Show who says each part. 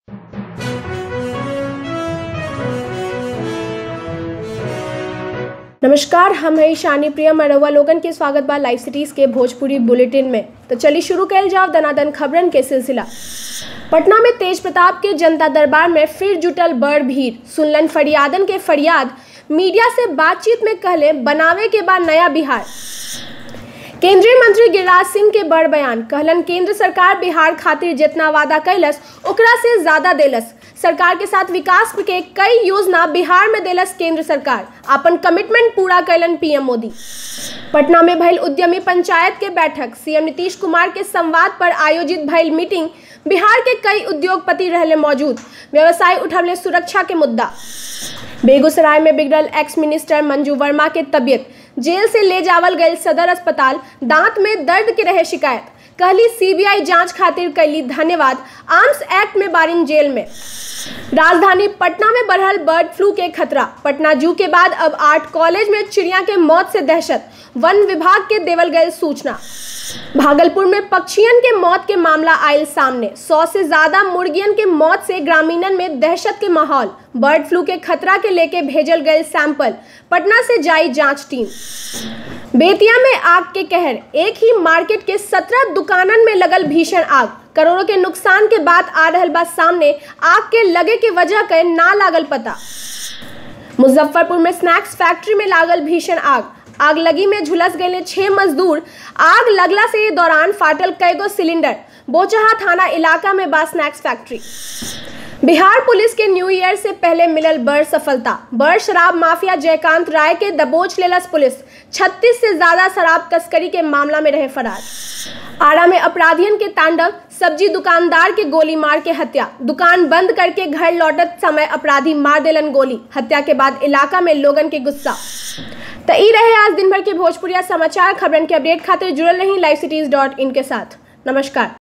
Speaker 1: नमस्कार हम है शानी प्रिया मरवा लोगन के स्वागत बा लाइव सिटीज के भोजपुरी बुलेटिन में तो चलिए शुरू कैल जाओ दनादन खबरन के सिलसिला पटना में तेज प्रताप के जनता दरबार में फिर जुटल बड़ भीड़ सुनलन फरियादन के फरियाद मीडिया से बातचीत में कहले बनावे के बाद नया बिहार केंद्रीय मंत्री गिरिराज सिंह के बड़ बयान कहलन केंद्र सरकार बिहार खातिर जितना वादा कैलस ओकरा से ज्यादा देलस सरकार के साथ विकास के कई योजना बिहार में देलस केंद्र सरकार अपन कमिटमेंट पूरा कैलन पीएम मोदी पटना में भइल उद्यमी पंचायत के बैठक सीएम नीतीश कुमार के संवाद पर आयोजित भइल मीटिंग बिहार के कई उद्योगपति रहले मौजूद व्यवसाय उठवले सुरक्षा के मुद्दा बेगूसराय में बिगड़ल एक्स मिनिस्टर मंजू वर्मा के तबियत जेल से ले जावल गए सदर अस्पताल दांत में दर्द के रहे शिकायत कहली सीबीआई जांच खातिर कैली धन्यवाद आर्म्स एक्ट में बारिन जेल में राजधानी पटना में बढ़ल बर्ड फ्लू के खतरा पटना जू के बाद अब आठ कॉलेज में चिड़िया के मौत से दहशत वन विभाग के देवल गए सूचना भागलपुर में पक्षियन के मौत के मामला आयल सामने सौ से ज्यादा मुर्गियन के मौत से ग्रामीणन में दहशत के माहौल बर्ड फ्लू के खतरा के लेके भेजल गए सैंपल पटना से जाई जांच टीम बेतिया में आग के कहर एक ही मार्केट के सत्रह दुकानन में लगल भीषण आग करोड़ों के नुकसान के बाद आ रहल बा सामने आग के लगे के वजह के ना लागल पता मुजफ्फरपुर में स्नैक्स फैक्ट्री में लागल भीषण आग आग लगी में झुलस गए छह मजदूर आग लगला से दौरान फाटल कईगो सिलेंडर बोचहा थाना इलाका में बा स्नैक्स फैक्ट्री बिहार पुलिस के न्यू ईयर से पहले मिलल बड़ सफलता बड़ शराब माफिया जयकांत राय के दबोच लेलस पुलिस 36 से ज्यादा शराब तस्करी के मामला में रहे फरार आरा में अपराधियन के तांडव सब्जी दुकानदार के गोली मार के हत्या दुकान बंद करके घर लौटत समय अपराधी मार देलन गोली हत्या के बाद इलाका में लोगन के गुस्सा तो ई रहे आज दिन भर के भोजपुरिया समाचार खबरन के अपडेट खातिर जुड़ल रही लाइव सिटीज डॉट इन के साथ नमस्कार